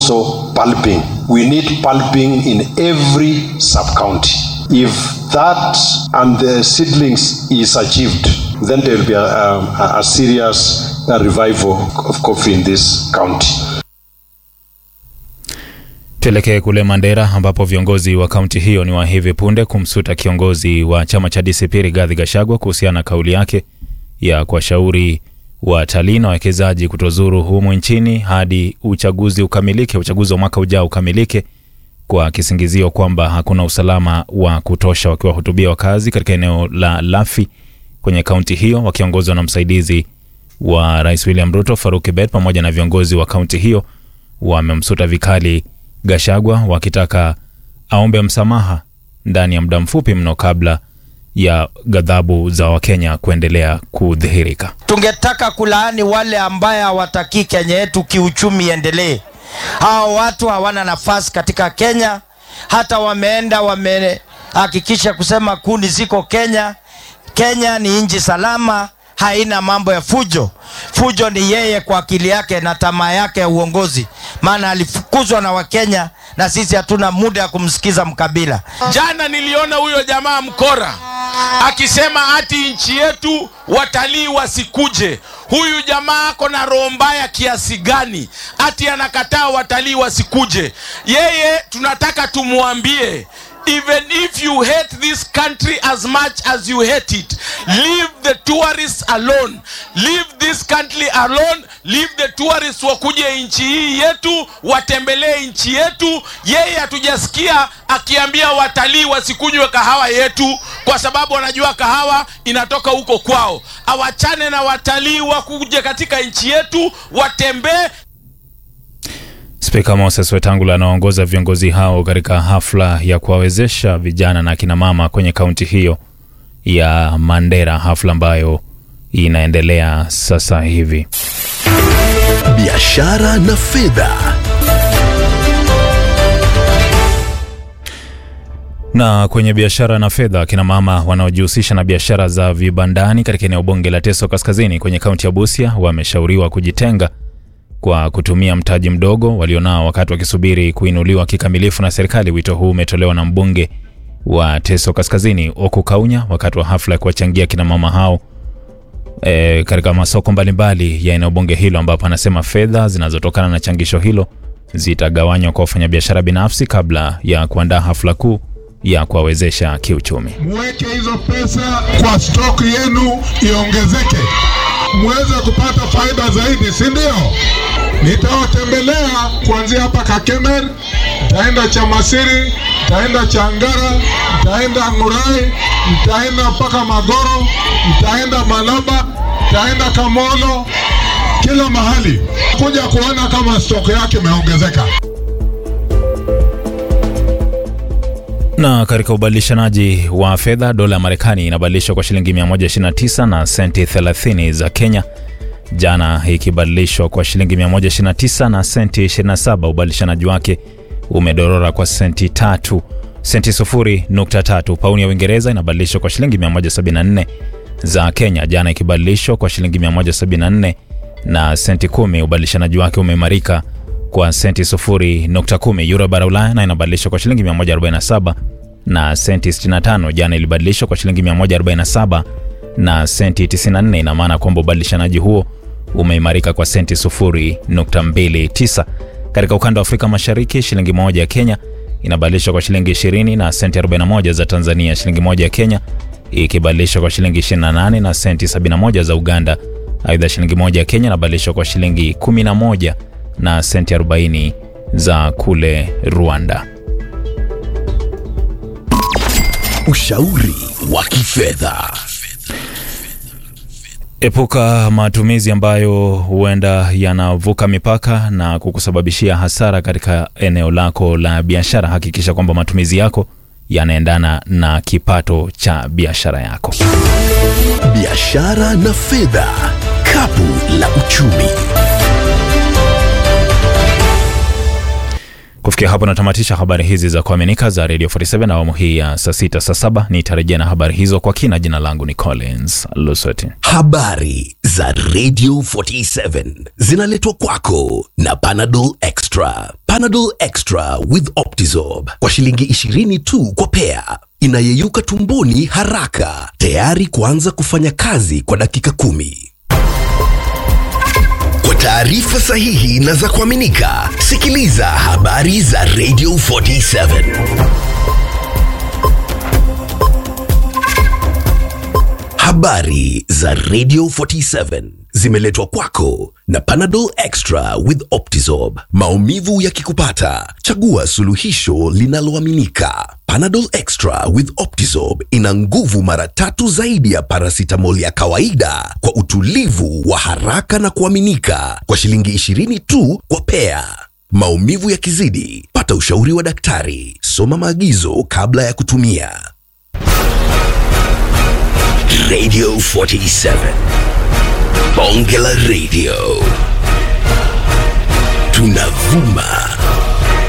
also pulping. We need pulping in every sub county. If that and the seedlings is achieved, then there will be a, a, a serious uh, revival of coffee in this county. Tuelekee kule Mandera ambapo viongozi wa kaunti hiyo ni wa hivi punde kumsuta kiongozi wa chama cha DCP Rigathi Gachagua kuhusiana na kauli yake ya kuwashauri watalii na wawekezaji kutozuru humu nchini hadi uchaguzi ukamilike, uchaguzi wa mwaka ujao ukamilike, kwa kisingizio kwamba hakuna usalama wa kutosha, wakiwahutubia wakazi katika eneo la Lafi kwenye kaunti hiyo, wakiongozwa na msaidizi wa Rais William Ruto Faruk Kibet pamoja na viongozi wa kaunti hiyo wamemsuta vikali Gashagwa wakitaka aombe msamaha ndani ya muda mfupi mno kabla ya ghadhabu za Wakenya kuendelea kudhihirika. Tungetaka kulaani wale ambaye hawatakii Kenya yetu kiuchumi iendelee. Hao watu hawana nafasi katika Kenya, hata wameenda wamehakikisha kusema kuni ziko Kenya. Kenya ni nchi salama, haina mambo ya fujo. Fujo ni yeye kwa akili yake na tamaa yake ya uongozi, maana alifukuzwa na Wakenya na sisi hatuna muda ya kumsikiza mkabila. Jana niliona huyo jamaa mkora akisema ati nchi yetu watalii wasikuje. Huyu jamaa ako na roho mbaya kiasi gani? Ati anakataa watalii wasikuje. Yeye tunataka tumwambie even if you hate this country as much as you hate it leave the tourists alone leave this country alone leave the tourists wakuje nchi hii yetu watembelee nchi yetu yeye hatujasikia akiambia watalii wasikunywe kahawa yetu kwa sababu wanajua kahawa inatoka huko kwao awachane na watalii wakuje katika nchi yetu watembee Spika Moses Wetangula anaongoza viongozi hao katika hafla ya kuwawezesha vijana na akina mama kwenye kaunti hiyo ya Mandera, hafla ambayo inaendelea sasa hivi. Biashara na fedha. Na kwenye biashara na fedha, akina mama wanaojihusisha na biashara za vibandani katika eneo bunge la Teso Kaskazini kwenye kaunti ya Busia wameshauriwa kujitenga kwa kutumia mtaji mdogo walionao wakati wakisubiri kuinuliwa kikamilifu na serikali. Wito huu umetolewa na mbunge wa Teso Kaskazini Oku Kaunya wakati wa hafla ya kuwachangia kina mama hao e, katika masoko mbalimbali ya eneo bunge hilo, ambapo anasema fedha zinazotokana na changisho hilo zitagawanywa kwa wafanyabiashara binafsi kabla ya kuandaa hafla kuu ya kuwawezesha kiuchumi. Mweke hizo pesa kwa stock yenu iongezeke, muweze kupata faida zaidi, si ndio? Nitawatembelea kuanzia hapa Kakemer, nitaenda Chamasiri, nitaenda Changara, nitaenda Ngurai, nitaenda mpaka Magoro, nitaenda Malaba, nitaenda Kamolo, kila mahali kuja kuona kama stock yake imeongezeka. Na katika ubadilishanaji wa fedha, dola ya Marekani inabadilishwa kwa shilingi 129 na senti 30 za Kenya, jana ikibadilishwa kwa shilingi 129 na senti 27. Ubadilishanaji wake umedorora kwa senti tatu senti sufuri nukta tatu. Pauni ya Uingereza inabadilishwa kwa shilingi 174 za Kenya, jana ikibadilishwa kwa shilingi 174 na senti kumi. Ubadilishanaji wake umeimarika kwa senti sufuri nukta kumi. Euro bara Ulaya na inabadilishwa kwa shilingi 147 na senti 65. Jana ilibadilishwa kwa shilingi 147 na senti 94. Ina maana kwamba ubadilishanaji huo umeimarika kwa senti sufuri nukta mbili tisa. Katika ukanda wa Afrika Mashariki, shilingi moja ya Kenya inabadilishwa kwa shilingi 20 na senti 41 za Tanzania. Shilingi moja ya Kenya ikibadilishwa kwa shilingi 28 na senti 71 za Uganda. Aidha, shilingi moja ya Kenya inabadilishwa kwa shilingi 11 na senti 40 za kule Rwanda. Ushauri wa kifedha. Epuka matumizi ambayo huenda yanavuka mipaka na kukusababishia hasara katika eneo lako la biashara. Hakikisha kwamba matumizi yako yanaendana na kipato cha biashara yako. Biashara na fedha, kapu la uchumi. Kufikia Kufikia hapo natamatisha habari hizi za kuaminika za Radio 47 awamu hii ya saa sita saa saba. Nitarejea na habari hizo kwa kina. Jina langu ni Collins Lusweti. Habari za Radio 47 zinaletwa kwako na Panadol Extra. Panadol Extra with Optizorb kwa shilingi 20 tu kwa pea, inayeyuka tumboni haraka, tayari kuanza kufanya kazi kwa dakika kumi. Kwa taarifa sahihi na za kuaminika, sikiliza habari za Radio 47. Habari za Radio 47 zimeletwa kwako na Panadol Extra with Optizorb. Maumivu yakikupata, chagua suluhisho linaloaminika. Panadol Extra with Optizorb ina nguvu mara tatu zaidi ya paracetamol ya kawaida kwa utulivu wa haraka na kuaminika kwa shilingi 20 tu kwa pea. Maumivu yakizidi, pata ushauri wa daktari. Soma maagizo kabla ya kutumia. Radio 47. Bonge la Radio. Tunavuma